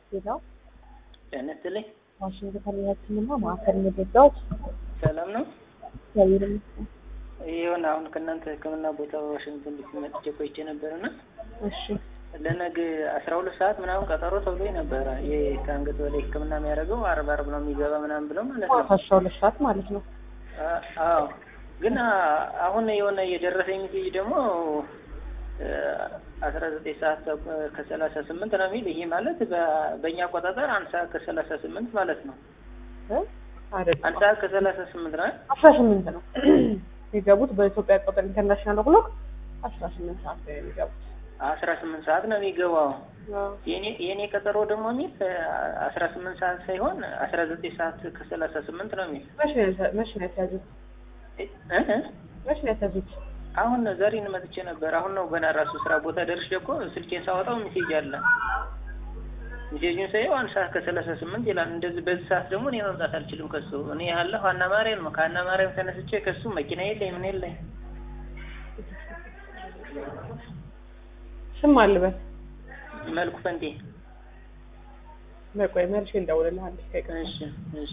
ሌላው ጤና ይስጥልኝ። ዋሽንግተን የሕክምና ማዕከል መረጃዎች ሰላም ነው? እግዚአብሔር ይመስገን። ይሁን አሁን ከእናንተ ሕክምና ቦታ ዋሽንግተን ዲሲ መጥቼ ቆይቼ ነበርና እሺ ለነገ አስራ ሁለት ሰዓት ምናምን ቀጠሮ ተብሎ ነበረ። ይህ ከአንገት በላይ ሕክምና የሚያደርገው አርብ አርብ ነው የሚገባ ምናምን ብለው ማለት ነው። አስራ ሁለት ሰዓት ማለት ነው። አ- አዎ ግን አ- አሁን የሆነ የደረሰኝ ሜሴጅ ደግሞ አስራ ዘጠኝ ሰዓት ተኩ- ከሰላሳ ስምንት ነው የሚል ይሄ ማለት በ- በእኛ አቆጣጠር አንድ ሰዓት ከሰላሳ ስምንት ማለት ነው። እ? አይደለም አንድ ሰዓት ከሰላሳ ስምንት ነው። አስራ ስምንት ነው የገቡት በኢትዮጵያ ቁጥር ኢንተርናሽናል ብሎክ አስራ ስምንት ሰዓት ነው የሚገቡት። አስራ ስምንት ሰዓት ነው የሚገባው። አዎ። የኔ የኔ ቀጠሮ ደግሞ የሚል አስራ ስምንት ሰዓት ሳይሆን አስራ ዘጠኝ ሰዓት ከሰላሳ ስምንት ነው የሚል መቼ ነው የተ- መቼ ነው የተያዙት? እ እ መቼ ነው የተያዙት? አሁን ዛሬን መጥቼ ነበር። አሁን ነው ገና ራሱ ስራ ቦታ ደርሼ እኮ ስልኬን ሳወጣው ሜሴጅ አለ። ሜሴጁን ሳየው አንድ ሰዓት ከሰላሳ ስምንት ይላል። እንደዚህ በዚህ ሰዓት ደግሞ እኔ መምጣት አልችልም ከሱ እኔ ያለሁ ሀና ማርያም ነው። ከሀና ማርያም ተነስቼ ከሱ መኪና የለኝ ምን የለኝ። ስም አልበል መልኩ ፈንቴ። መቆይ መልሼ እንደውልልሃለሁ። እሺ እሺ